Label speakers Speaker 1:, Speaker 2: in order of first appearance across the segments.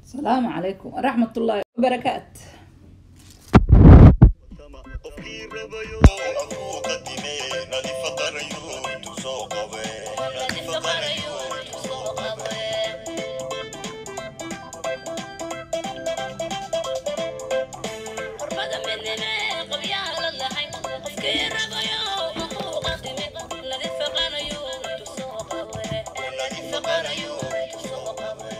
Speaker 1: asalaamu calaykum waraxmat ullaahi wabarakaat
Speaker 2: qofkii rabayo aduu qadime nadifa qarayo intuu soo qabe nadifa qarayo intuu soo qabe
Speaker 3: qurbada midnime qabyaala lahayn qofkii rabayo wuxuu qadime nadifa qarayo intuu soo qabe
Speaker 2: nadifa qarayo intuu soo qabe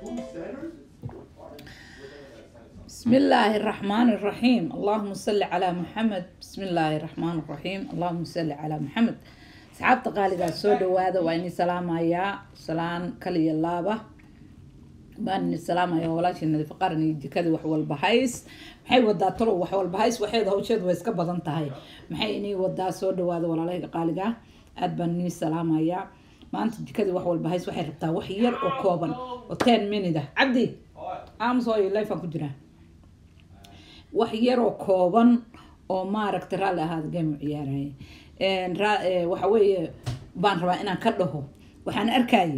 Speaker 1: بسم الله الرحمن الرحيم اللهم صل على محمد بسم الله الرحمن الرحيم اللهم صل على محمد asxaabta qaaligaa soo dhawaada waa ini salaamayaa salaan kaliya laaba baan ini salaamaya walaashii nadiif qaran iyo jikadii wax walba hays maxay wadaa talo wax walba hays waxeeda hawsheedu way iska badan tahay maxay inii wadaa soo dhawaada walaalahayga qaaligaa aad baan inii salaamayaa maanta jikadii wax walba hays waxay rabtaa wax yar oo kooban oo ten minute ah cabdi aamusooyo lifaan ku jiraa wax yaroo kooban oo maaragta raalli ahaada game u ciyaaraya Een, ra- ee, waxa weeye baan rabaa inaan ka dhaho waxaan arkaya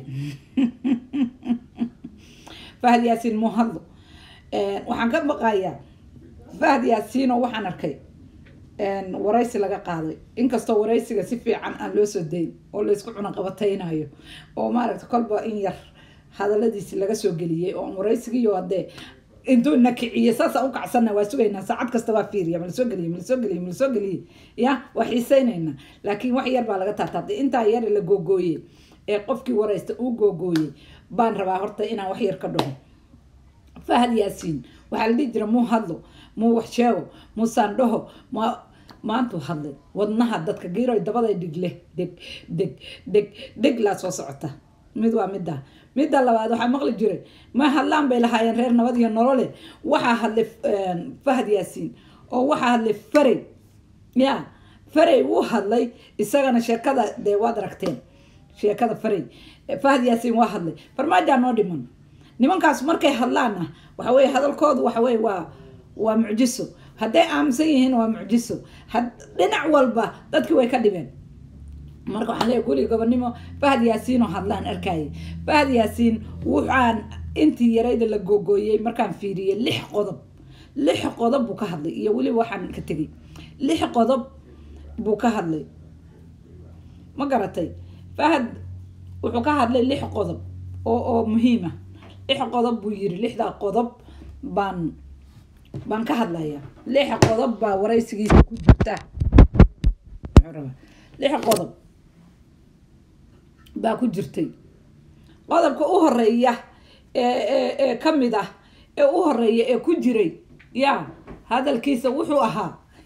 Speaker 1: fahad yaasiin muu hadlo Een, waxaan ka baqayaa fahad yaasiinoo waxaan arkay een, waraysi laga qaaday inkastoo waraysiga si fiican aan loo soo dayn oo laysku cunaqabataynayo oo maaragta kolba in yar hadaladiisi laga soo geliyey oo aan waraysigiiyo hadee intuu na kiciye saasa u kacsana waa sugaynaa saacad kasta waa fiiriya malasoo geliye malasoo geliye malasoo geliye ya waa xiiseynayna laakiin wax yar baa laga taataabtay intaa yar la googooye ee qofkii waraysta uu googooyey baan rabaa horta inaan wax yar ka dhaho fahad yaasiin waxaa la dhihi jira muu hadlo muu wax sheego muu saandhaho ma maantuu hadlay wadnaha dadka giiroy dabaday dhigle deg deg deg deg laa soo socota mid waa midda midda labaad waxaa maqli jiray ma hadlaan bay lahaayeen reer nabad iyo nolole waxaa hadlay een, fahad yaasiin oo waxaa hadlay farey ya farey wuu hadlay isagana sheekada dee waad aragteen sheekada farey fahad yaasiin waa hadlay farmaajaa noo dhiman nimankaas markay hadlaanna waxa weye hadalkoodu waxa weye waa waa mucjiso hadday aaminsan yihiin waa mucjiso had dhinac walba dadkii way ka dhibeen marka waxaan leeyahay guli gobonimo fahad yaasiin oo hadlaan arkayay fahad yaasiin waxaan intii yarayda la googooyey markaan fiiriyey lix qodob lix qodob buu ka hadlay iyo weliba waxaan ka tegay lix qodob buu ka hadlay ma garatay fahad wuxuu ka hadlay lix qodob oo oo muhiim ah lix qodob buu yiri lixdaa qodob baan baan ka hadlaya lix qodob baa waraysigiisa ku jirta Muxuu rabaa? lix qodob baa ku jirtay qodobka u horeeya ee ee ee ka mid ah ee u horeeya ee ku jiray ya hadalkiisa wuxuu ahaa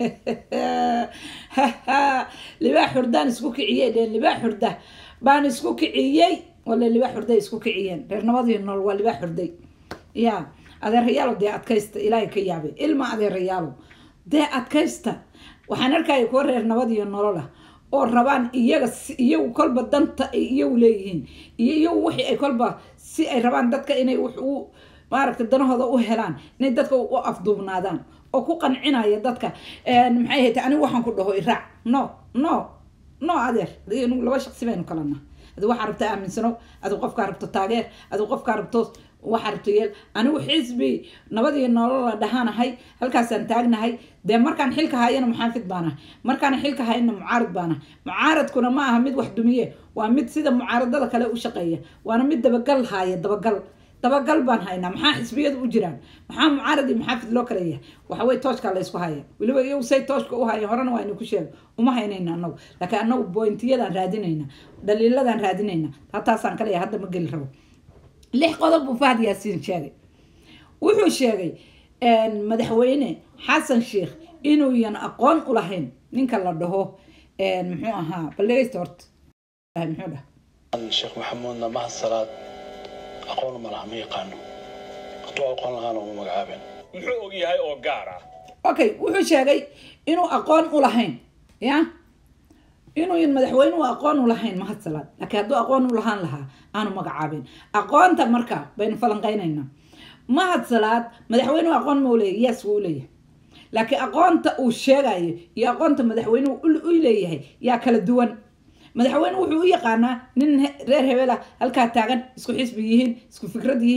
Speaker 1: libaax xurdaan isku kiciyey dheen libaax xurda baan isku kiciyey wale libaax xurday isku kiciyeen reer nabadii nool waa libaax xurday ya adeerayaalo dee adkaysta ilaahay ka yaabay ilma adeerayaalo dee adkaysta waxaan arkaya kuwa reer nabad iyo nolol ah oo rabaan iyaga si- iyagu kolba danta ay iyagu leeyihiin iyo iyagu wixii ay kolba si ay rabaan dadka inay wax u maaragta danahooda u helaan inay dadka u afduubnaadaan oo ku qancinaya dadka Een, maxay ahayd anigu waxaan ku dhaho iraac no no no adeer adiga anigu laba shaqsi baynu kalana adi waxaa rabta aaminsano adigu qofkaa rabto taageer adigu qofkaa rabto waxaa rabto yeel anigu xisbi nabad iyo nolol la dhahaanahay halkaasaan taagnahay dee markaan xilka hayana muxaafid baanahay markaan xilka hayana mucaarid baanahay mucaaradkuna ma aha mid wax dumiye waa mid sida mucaaradada kale u shaqeeya waana mid dabagal haaya dabagal dabagal baan haynaa maxaa xisbiyadu u jiraan maxaa mucaarad iyo muxaafid loo kala yahay waxa weye tooshkaa la ysku haya weliba iyagu say tooshka u haya horena waa inu ku sheego uma haynayna anagu laakiin anagu bointiyadaan raadinayna dhaliiladaan raadinayna hataasaan kaleeya hadda ma geli rabo lix qodob buu fahad yaasiin sheegay wuxuu sheegay een, madaxweyne xasan sheikh inuuyan aqoon u lahayn ninka la dhaho een, muxuu ahaa bal dhegeysta horta muxuu dhaha
Speaker 4: sheekh maxamuudna mahad salaad aqoon ma laha ma yaqaano hadduu aqoon lahaana uma magacaabeen
Speaker 5: muxuu og yahay oo gaar ah
Speaker 1: okay wuxuu sheegay inuu aqoon u lahayn ya inuuyan madaxweynuhu aqoon u lahayn mahad salaad laakiin hadduu aqoon u lahaan lahaa aanu magacaabin aqoonta marka baynu falanqaynaynaa mahad salaad madaxweynuhu aqoon ma u leeyahy yes wuu u leeyahay laakiin aqoonta uu sheegayo iyo aqoonta madaxweynuhu u- u leeyahay yaa kala duwan madaxweyne wuxuu u yaqaanaa nin he- reer hebela halkaa taagan isku xisbi yihiin isku fikrad yihiin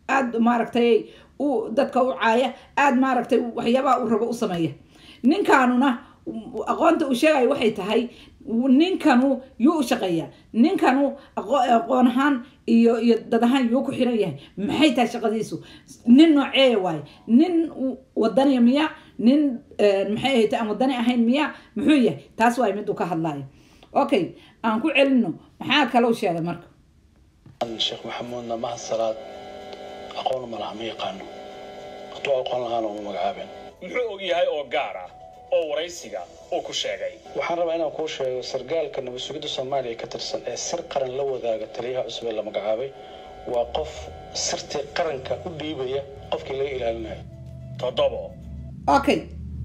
Speaker 1: aada maaragtay u dadka u caaya aada maaragtay waxyaabaha uu rabo u sameeya ninkaanuna aqoonta uu sheegayo waxay tahay ninkanu yuu u shaqeeyaa ninkanu aqo- aqoon ahaan iyo iyo dad ahaan yuu ku xiran yahay maxay tahay shaqadiisu nin nooceeya waaye nin wadaniya miya nin eh, maxay ahayd aan wadani ahayn miya muxuu yahay taas waay miduu ka hadlayo okay aan ku celino maxaa kaloo sheegay marka
Speaker 4: sheekh maxamuudna mahad salaad aqoon ma laha ma yaqaano hadduu aqoon lahaana uma magacaabeen
Speaker 5: muxuu og yahay oo gaar ah oo waraysiga uu ku sheegay
Speaker 4: waxaan rabaa inaan kuu sheego sargaalka nabad sugidda soomaaliya ka tirsan ee sir qaran la wadaaga taliyaha cusub ee la magacaabay waa qof sirtii qaranka u dhiibaya qofkii laga ilaalinayo
Speaker 5: toddobo
Speaker 1: okay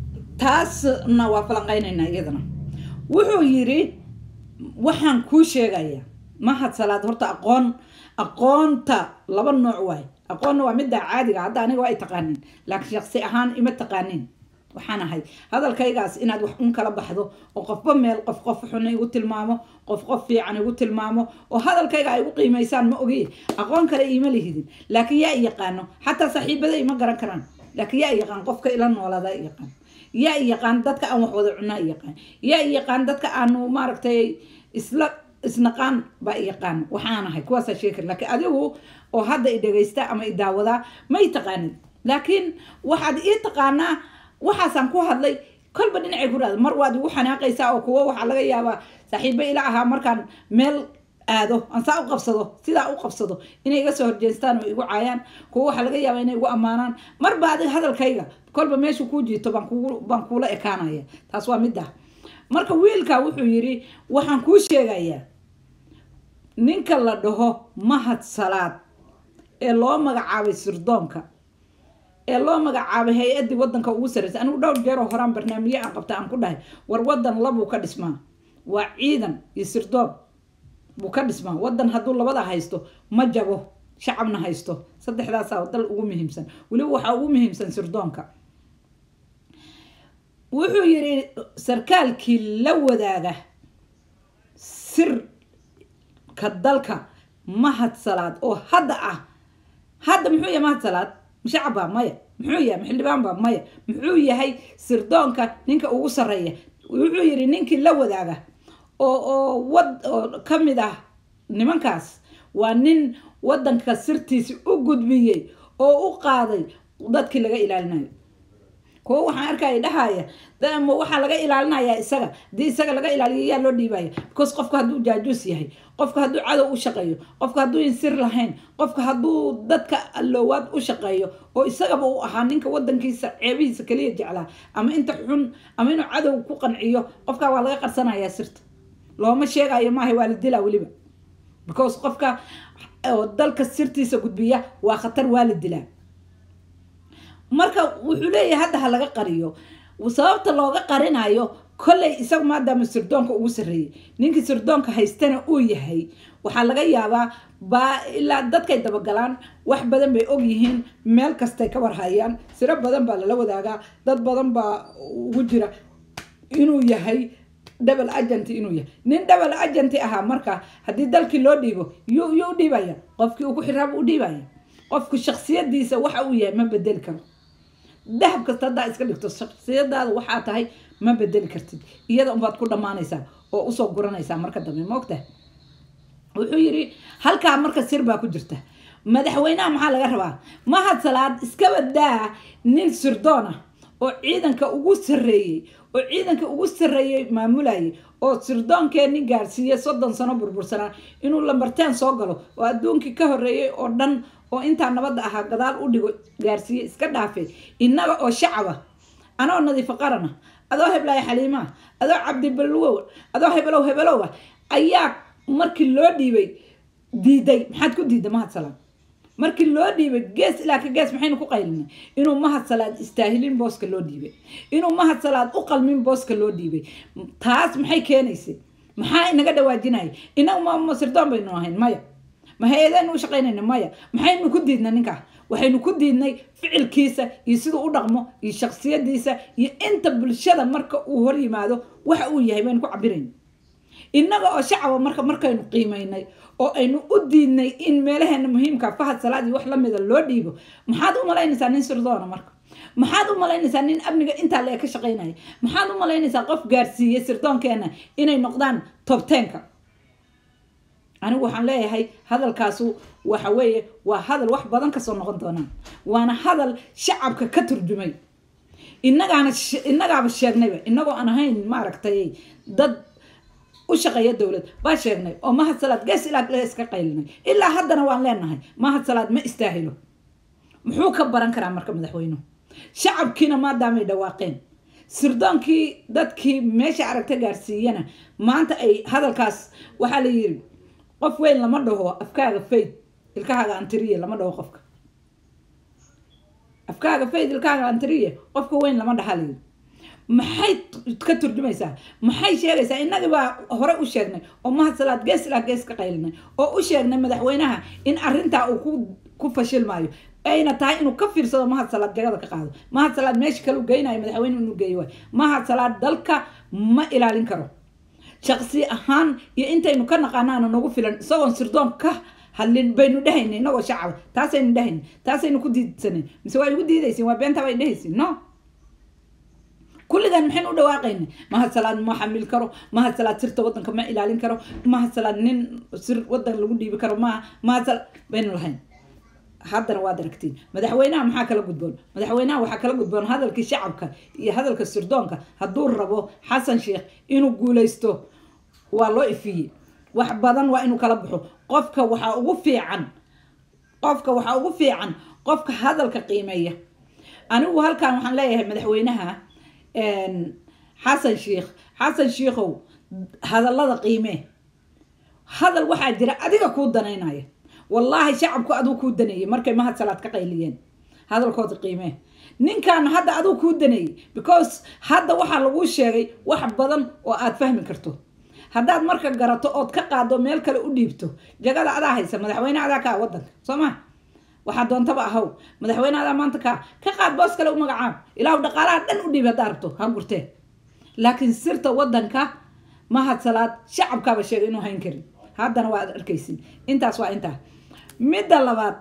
Speaker 1: taasna waa falanqaynaynaa iyadana wuxuu yidhi waxaan kuu sheegayaa mahad salaad horta aqoon aqoonta laba nooc waay aqoonna waa midda caadiga hadda aniga waa ay taqaaniin laakiin shaqsi ahaan ima taqaaniin waxaan ahay hadalkaygaas inaad wax un kala baxdo oo qofba meel qof qof xun igu tilmaamo qof qof fiican igu tilmaamo oo hadalkayga ay u qiimaysaan ma ogi aqoon kale iima lihidin laakiin yaa i yaqaano xataa saaxiibada ima garan karaan laakiin yaa i yaqaan qofka ila noolada i yaqaan yaa i yaqaan dadka aan wax wada cunaa i yaqaan yaa i yaqaan dadka aanu maaragtay isla isnaqaan baa i yaqaan waxaan ahay kuwaasaa sheegi kara laakiin adigu oo hadda i dhagaysta ama i daawadaa ma i taqaanid laakiin waxaad ii taqaanaa waxaasaan ku hadlay kolba dhinacay ku dhahda mar waad igu xanaaqaysaa oo kuwo waxaa laga yaabaa saaxiibo ila ahaa markaan meel aado aan saa u qabsado sidaa u qabsado inay iga soo horjeestaan oo igu caayaan kuwo waxaa laga yaabaa inay igu ammaanaan marba adiga hadalkayga kolba meeshu kuu jiito baan kugu baan kuula ekaanaya taas waa mid ah marka wiilka wuxuu yidhi waxaan kuu sheegayaa ninka la dhaho mahad salaad ee loo magacaabay sirdoonka ee loo magacaabay hay-addii wadanka ugu sarreysay anigu dhowr jeeroo horaan barnaamijyo aan qabta aan ku dhahay war wadan labuu ka dhismaa waa ciidan iyo sirdoon buu ka dhismaa wadan hadduu labada haysto ma jabo shacabna haysto saddexdaasaa dal ugu muhiimsan weliba waxaa ugu muhiimsan sirdoonka wuxuu yidhi sarkaalkii la wadaaga sirka dalka mahad salaad oo hadda ah hadda muxuu yahay mahad salaad shacab baa maya muxuu yahay xildhibaan baa maya muxuu yahay sirdoonka ninka ugu sarreeya wuxuu yidhi ninkii la wadaaga oo oo wad oo ka mid ah nimankaas waa nin wadanka sirtiisi u gudbiyey oo u qaaday dadkii laga ilaalinayo kuwo waxaan arkaya dhahaya dama waxaa laga ilaalinayaa isaga hadii isaga laga ilaaliyo yaa loo dhiibaya because qofka hadduu jaajuus yahay qofka hadduu cadow u shaqeeyo qofka hadduu insir lahayn qofka hadduu dadka alloowaad u shaqeeyo oo isagaba uu ahaa ninka wadankiisa ceebihiisa kaliya jeclaa ama inta xun ama inuu cadow ku qanciyo qofka waa laga qarsanayaa sirta looma sheegayo maaha waa la dilaa weliba because qofka oo dalka sirtiisa gudbiya waa khatar waa la dilaa marka wuxuu leeyahay hadda ha laga qariyo sababta looga qarinayo kolley isaga maadaama sirdoonka ugu sarreeyey ninkii sirdoonka haystana uu yahay waxaa laga yaabaa baa ilaa dadkay dabagalaan wax badan bay og yihiin meel kastay ka warhayaan siro badan baa lala wadaagaa dad badan baa ugu jira inuu yahay double agent inuu yahay nin double agent ahaa marka haddii dalkii loo dhiibo yuu yuu u dhiibaya qofkii uu ku xiraaba u dhiibaya qofku shaksiyadiisa waxa uu yahay ma bedeli karo dahab kasta haddaa iska dhigto shaksiyadaada waxaa tahay ma bedeli kartid iyada unbaad ku dhammaanaysaa oo usoo guranaysaa marka dambe ma ogtahay wuxuu yidhi halkaa marka sir baa ku jirta madaxweynaha maxaa laga rabaa mahad salaad iskaba daa nin sirdoon ah oo ciidanka ugu sarreeyey oo ciidanka ugu sarreeyey maamulayay oo sirdoonkeenni gaarsiiyey soddon sano burbursanaa inuu lambarteen soo galo oo adduunkii ka horreeyey oo dhan oo intaa nabadda ahaa gadaal u dhigo gaarsiiye iska dhaafay innaga oo shacaba anoo nadiifo qarana adoo heblaayo xaliimaa adoo cabdibalwow adoo hebelow hebelowa ayaa markii loo dhiibay diiday maxaad ku diiday mahad salaad markii loo dhiibay gees ilaa ka gees maxaynu ku qaylinay inuu mahad salaad istaahilin booska loo dhiibay inuu mahad salaad u qalmin booska loo dhiibay taas maxay keenaysay maxaa inaga dhawaajinaya inagu ma sirdoon baynu ahayn maya ma hay-adaynu u shaqaynayna maya maxaynu ku diidnay ninkaa waxaynu ku diidnay ficilkiisa iyo siduu u dhaqmo iyo shaksiyadiisa iyo inta bulshada marka uu hor yimaado waxa uu yahay baynu ku cabirayna innaga oo shacaba marka markaynu qiimaynay oo aynu u diidnay in meelaheena muhiimka fahad salaad iyo wax lamida loo dhiibo maxaad u malaynaysaa nin sirdoona marka maxaad u malaynaysaa nin amniga intaa lee ka shaqaynaya maxaad u malaynaysaa qof gaarsiiyey sirdoonkeena inay noqdaan tobteenka anigu waxaan leeyahay hadalkaasu waxa weeye waa hadal wax badan kasoo noqon doonaan waana hadal shacabka ka turjumay innagaana innagaaba sheegnayba innagoo aan ahayn maaragtay dad u shaqeeya dowlad baa sheegnay oo mahad salaad gees ilaa gees ka qaylinay ilaa haddana waan leenahay mahad salaad ma istaahilo muxuu ka baran karaa marka madaxweynuhu shacabkiina maadaamay dhawaaqeen sirdoonkii dadkii meesha aragta gaarsiiyana maanta ay hadalkaas waxaa la yiri qof weyn lama dhaho afkaaga fayd ilkahaaga antiriye lama dhaho qofka afkaaga fayd ilkahaaga antiriye qofka weyn lama dhaha la yiri maxay ka turjumaysaa maxay sheegaysaa innagii baa hore u sheegnay oo mahad salaad gees ilaa gees ka qaylinay oo u sheegnay madaxweynaha in arrintaa uu ku ku fashilmaayo ayna tahay inuu ka fiirsado mahad salaad jagada ka qaado mahad salaad meesha kale u geynayo madaxweyne inuu geeyo waay mahad salaad dalka ma ilaalin karo shaqsi ahaan iyo intaynu ka naqaanaana nagu filan isagoon sirdoon ka hadlin baynu dhehayna inagoo shacaba taasaynu dhehayna taasaynu ku diidsanan mise waa igu diidaysin waa beentaa bay dhehaysin no kulligan maxaynu u dhawaaqayna mahad salaad ma xamil karo mahad salaad sirta wadanka ma ilaalin karo mahad salaad nin sir wadan lagu dhiibi karo maaha mahad salaad baynu lahayn haddana waad aragtiin madaxweynaha maxaa kala gudboon madaxweynaha waxaa kala gudboon hadalkii shacabka iyo hadalka sirdoonka hadduu rabo xasan sheekh inuu guuleysto waa loo ifiyey wax badan waa inuu kala baxo qofka waxaa ugu fiican qofka waxaa ugu fiican qofka hadalka qiimeeya anigu halkan waxaan leeyahay madaxweynaha xasan sheekh xasan sheekhow hadallada qiimee hadal waxaa jira adiga kuu danaynaya wallaahi shacabku aduu kuu daneeyey markay mahad salaad ka qayliyeen hadalkooda qiimee ninkan hadda aduu kuu daneeyey because hadda waxaa laguu sheegay wax badan oo aad fahmi karto haddaad marka garato ood ka qaado meel kale u dhiibto jagada adaa haysa madaxweyne adaa kaa wadanka soo ma waxaa doontaba ahaw madaxweyne adaa maanta kaa ka qaad boos kale u magacaab ilaahu dhaqaalaha dhan u dhiib haddaa rabto ha gurtee laakiin sirta wadanka mahad salaad shacabkaaba sheegay inuu hayn karin haddana waad arkaysin intaas waa intaa midda labaad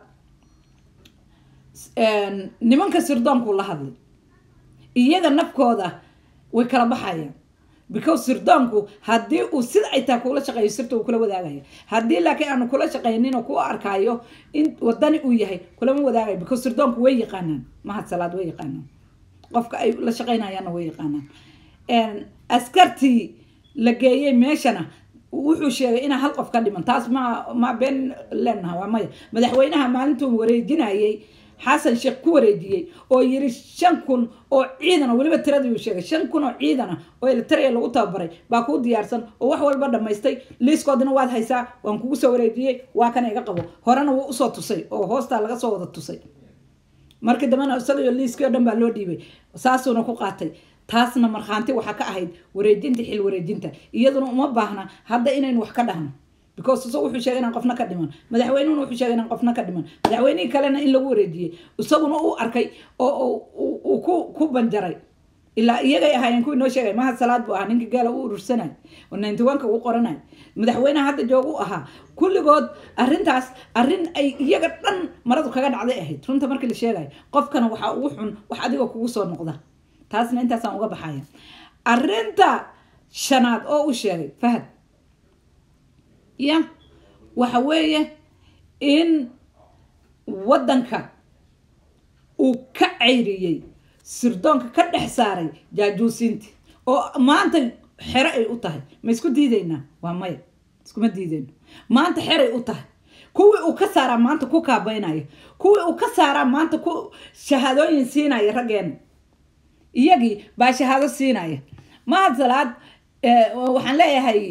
Speaker 1: nimanka sirdoonku la hadlay iyaga nafkooda way kala baxayaan because sirdoonku haddii uu sida ay tahay kula shaqeeyo sirta uu kula wadaagaya haddii laakiin aanu kula shaqaynin oo ku arkaayo in wadani uu yahay kulama wadaagayo because sirdoonku way yaqaanaan mahad salaad way yaqaanaan qofka ay la shaqaynayaanna way yaqaanaan askartii la geeyey meeshana wuxuu sheegay inaa hal qof ka dhiman taas ma ma been leenaha waa maya madaxweynaha maalintuu wareejinayay xasan sheekh ku wareejiyey oo yiri shan kun oo ciidana weliba tiradii uu sheegay shan kun oo ciidana oo elitaria lagu tababaray baa kuu diyaarsan oo wax walba dhammaystay liiskoodina waad haysaa waan kugu soo wareejiyey waa kana iga qabo horena wuu usoo tusay oo hoostaa laga soo wada tusay markii dambena isagaiyo liiskii oo dhan baa loo dhiibay saasuuna ku qaatay taasna markhaanti waxaa ka ahayd wareejinta xil wareejinta iyaduna uma baahna hadda inaynu wax ka dhahno because isagu wuxuu sheegay inaan qofna ka dhiman madaxweynuhuna wuxuu sheegay inaan qofna ka dhiman madaxweynihii kalena in lagu wareejiyey isaguna uu arkay oo uu ku ku banjaray ilaa iyagay ahaayeen kuwii noo sheegay mahad salaad buu ahaa ninkii gaala u urursanay oo ninety one-ka uu qoranay madaxweynaha hadda joog u ahaa kulligood arrintaas arrin ay iyaga dhan maradu kaga dhacday ahayd runta markii la sheegayo qofkana waxaa ugu xun wax adiga kugu soo noqda taasna intaasaan uga baxaya arrinta shanaad oo u sheegay fahad ya waxa weeye in waddanka uu ka cayriyey sirdoonka ka dhex saaray jaajuusiintii oo maanta xero ay u tahay ma isku diidaynaa waa maya iskuma diidayno maanta xeray u tahay kuwii uu ka saaraa maanta ku kaabaynaya kuwii uu ka saaraa maanta ku shahaadooyin siinaya raggeena iyagii baa shahaado siinaya mahad salaad waxaan leeyahay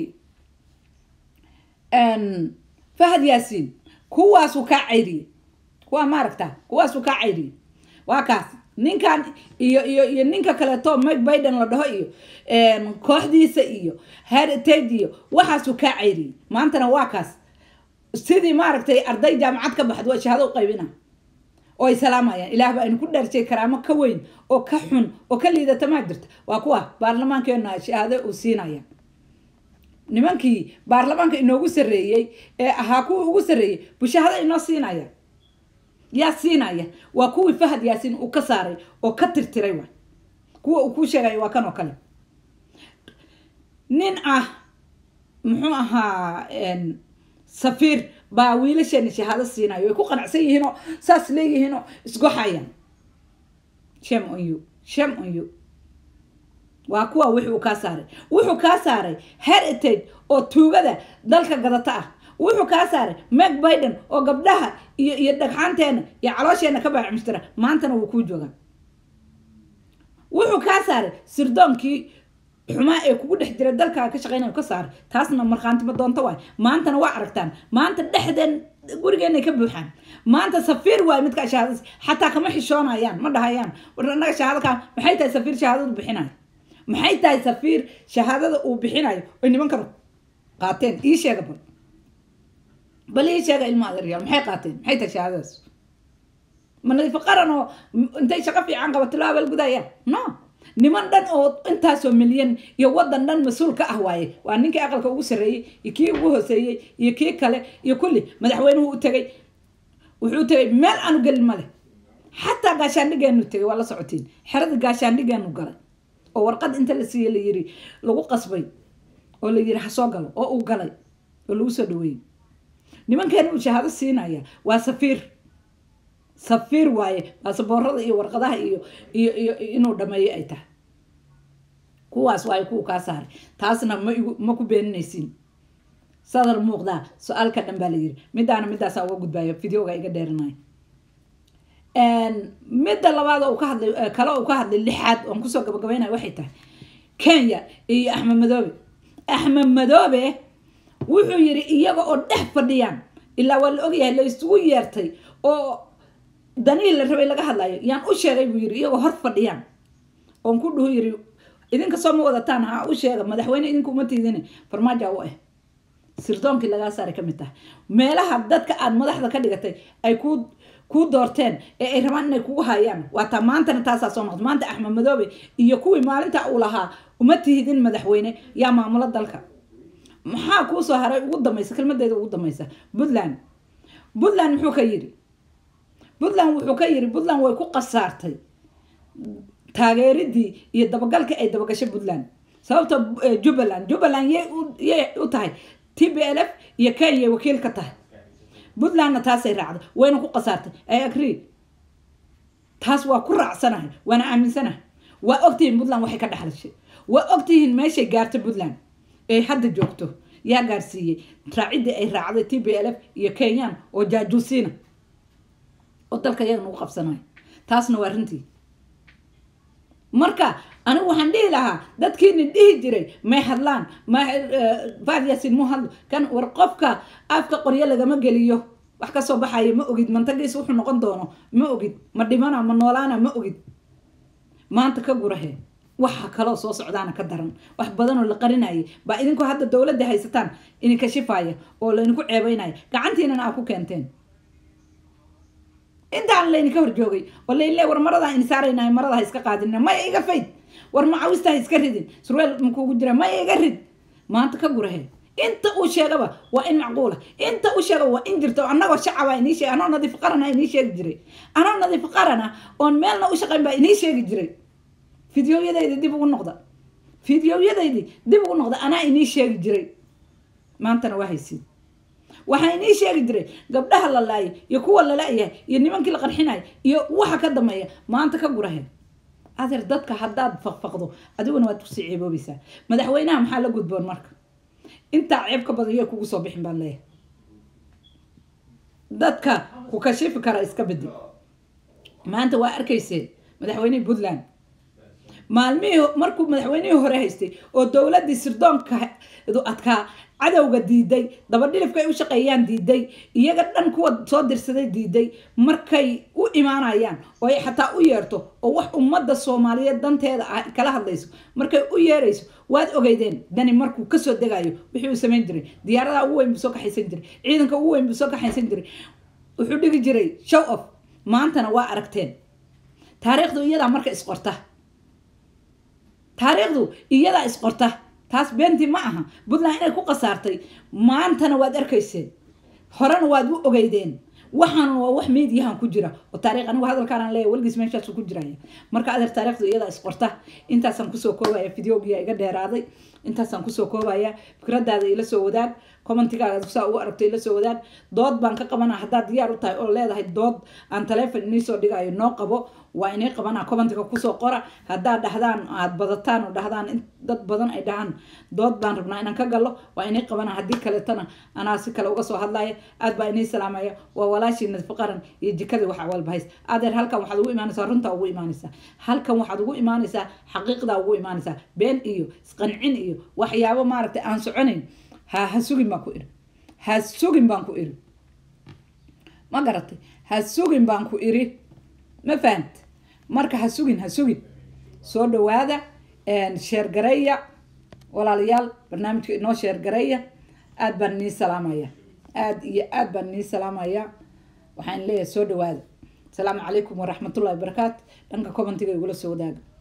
Speaker 1: fahad yaasiin kuwaasuu kaa cayriyey kuwaa maaragta kuwaasuu kaa cayriyey waa kaas ninkan iyo iyo iyo ninka kaleeto mike biden la dhaho iyo kooxdiisa iyo heritage iyo waxaasuu kaa cayriyey maantana waa kaas sidii maaragtay arday jaamacad ka baxd waa shahaado u qaybina oo ay salaamayaan ilaah baa aynu ku dhaarshay karaamo ka weyn oo ka xun oo ka liidata maa jirta waa kuwa baarlamaankeena shahaado uu siinaya nimankii baarlamaanka inoogu sarreeyey ee ahaa kuwii ugu sarreeyey bushahada inoo siinaya yaa siinaya waa kuwii fahad yaasiin uu ka saaray oo ka tirtiray waay kuwa uu kuu sheegaya waa kan oo kale nin ah muxuu ahaa safiir baa wiilasheena shahaado siinayo way ku qanacsan yihiinoo saas leeyihiinoo isgoxayaan shem on you shem on you waa kuwa wuxuu kaa saaray wuxuu kaa saaray heritage oo tuugada dalka gadata ah wuxuu kaa saaray meg biden oo gabdhaha iyo iyo dhagxaanteena iyo caloosheena ka baacmistira maantana wuu kuu joogaa wuxuu kaa saaray sirdoonkii xumaa ee kugu dhex jira dalkaa ka shaqeynaya ka saaray taasna markhaantima doonto waay maantana waa aragtaan maanta dhexdeen gurigeenay ka buuxaan maanta safiir waay midka shahaadada xataa kama xishoonayaan ma dhahayaan war annaga shahaado kaa maxay tahay safiir shahaadadu bixinayo maxay tahay safiir shahaadada uu bixinayo oy nimankan qaateen ii sheega bal bal ii sheega ilma adeeryaal maxay qaateen maxay tahay shahaadadaas ma nadiifo qaran oo intay shaqo fiican qabato loo abaalgudayaan no niman dhan oo intaasoo milyan iyo wadan dhan mas-uul ka ah waaye waa ninkii aqalka ugu sarreeyey iyo kii ugu hooseeyey iyo kii kale iyo kulli madaxweynuhu u tegay wuxuu tegay meel aanu gelin male xataa gaashaandhigeenu tegay waa la socotiin xerada gaashaandhigeenu galay oo warqad inta la siiyey la yiri lagu qasbay oo la yiri ha soo galo oo uu galay oo lagu soo dhaweeyey nimankeena uu shahaado siinaya waa safiir safiir waaye baasaboorada iyo warqadaha iyo iyo iyo inuu dhameeyo ay tahay kuwaas waaye kuwa kaa saaray taasna ma igu ma ku beeninaysiin sadar muuqdaa su-aalka dhan baa la yiri midaana midaasaa uga gudbaayo videoga iga dheerinayo midda labaad oo ka hadlay kale uu ka hadlay lixaad oon kusoo gabagabeynaya waxay tahay kenya iyo axmed madoobe axmed madoobe wuxuu yiri iyaga oo dhex fadhiyaan ilaa waa la ogyahay la isugu yeertay oo danihii la rabay laga hadlayo yaan u sheegay buu yiri iyagoo hor fadhiyaan oon ku dhuhu yiri idinka soo ma wadataan ha u sheega madaxweyne idinku uma tiidine farmaajo u ah sirdoonkii lagaa saaray ka mid tahay meelaha dadka aad madaxda ka dhigatay ay ku kuu doorteen ee ay rabaan inay kugu hayaan waataa maantana taasaa soo noqda maanta axmed madoobe iyo kuwii maalinta uu lahaa uma tihidin madaxweyne yaa maamulo dalka maxaa kuu soo haray ugu dambaysa kelmadeeda ugu dambaysa puntland puntland muxuu ka yiri puntland wuxuu ka yiri puntland way ku qasaartay taageeridii iyo dabagalkii ay dabagashay puntland sababta jubbaland jubbaland yay yay u tahay t b l f iyo kenya wakiil ka tahay puntlandna taasay raacday wayna ku qasaartay ay agree taas waa ku raacsanahay waana aaminsanahay waa ogtihiin puntland waxay ka dhexlashay waa ogtihiin meeshay gaartay puntland ee hadda joogto yaa gaarsiiyey raaciddii ay raacday t b l f iyo kenyan oo jaajuusiina oo dalka iyaga nagu qabsanayo taasna waa runtii marka anigu waxaan dhihi lahaa dadkiini dhihi jiray may hadlaan ma faadyasin mu hadlo kan war qofka afka qoryo lagama geliyo wax kasoo baxayo ma ogid mantagiis wuxuu noqon doono ma ogid ma dhimana ma noolaana ma ogid maanta ka gurahe waxa kaloo soo socdaana ka daran wax badanoo la qarinayay baa idinku hadda dowladda haysataan idinka shifaya oo laydinku ceebeynaya gacantiinana aa ku keenteen intaan laydinka hor joogay oo layle war maradaa in saaraynahay marada ha iska qaadina maya iga fayd war macawista ha iska ridin surweel makuugu jira maya iga rid maanta ka gurahe inta uu sheegaba waa in macquula inta uu sheegaba waa in jirta annagoo shacaba inii sheeg anoo nadiif qarana inii sheegi jiray anoo nadiif qarana oon meelna u shaqayn baa inii sheegi jiray fideoyadaydi dib ugu noqda fideoyadaydi dib ugu noqda anaa inii sheegi jiray maantana waa haysiin waxaa inii sheegi jiray gabdhaha la laayay iyo kuwa lala-yahay iyo nimankii la qarxinaya iyo waxa ka dambeeya maanta ka gurahe adeer dadka haddaad faqfaqdo adiguna waad kusii ceeboobaysaa madaxweynaha maxaa la gudboon marka intaa ceeb ka badan yaa kugu soo bixin baan leeyahay dadka ku kashifi kara iska bedel maanta waa arkayseen madaxweynihii puntland maalmihii markuu madaxweynihii hore haystay oo dowladii sirdoonka adkaa cadowga diiday dabadhilifka ay u shaqeeyaan diiday iyaga dhan kuwa soo dirsaday diiday markay u imaanayaan oo ay xataa u yeerto oo wax ummadda soomaaliyeed danteeda ah kala hadlayso markay u yeerayso waad ogeydeen dani markuu kasoo degayo wixii uu samayn jiray diyaaradaha ugu weyn buu soo kaxaysan jiray ciidanka ugu weyn buu soo kaxaysan jiray wuxuu dhigi jiray show off maantana waa aragteen taariikhdu iyadaa marka isqorta taariikhdu iyadaa isqorta taas beentii ma aha puntland inay ku khasaartay maantana waad arkayseen horena waad u ogeydeen waxaan waa wax meediyahan ku jira oo taariikh anigu hadalkaan leeyahay weligiis meeshaasu ku jiraya marka adeer taariikhdu iyada isqorta intaasaan kusoo koobaya videogiya iga dheeraaday intaasaan kusoo koobaya fikradaada ila soo wadaag commentigaaga saa ugu aragto ila soo wadaag dood baan ka qabana haddaad diyaar u tahay oo leedahay dood aan taleefon inii soo dhigayo noo qabo waa inay qabanaa commentiga kusoo qora haddaad dhahdaan aad badataan oo dhahdaan in dad badan ay dhahaan dood baan rabnaa inaan ka gallo waa inay qabanaa haddii kaleetana anaa si kale uga soo hadlaya aad baa inii salaamaya waa walaashii nadfi qaran iyo jikadii waxa walba hays adeer halkan waxaad ugu imaanaysaa runtaa ugu imaanaysaa halkan waxaad ugu imaanaysaa xaqiiqdaa ugu imaanaysaa been iyo isqancin iyo waxyaabo maaragtay aan soconayn ha ha sugin baan ku iri ha sugin baan ku iri ma garatay ha sugin baan ku iri ma fahant marka ha sugin ha sugin soo dhawaada sheergareeya walaalayaal barnaamijka inoo sheergareeya aad baan nii salaamaya aad iyo aad baan nii salaamaya waxaan leeyahay soo dhawaada asalaamu calaykum waraxmatullahi wabarakaatu dhanka commentiga igula soo wadaaga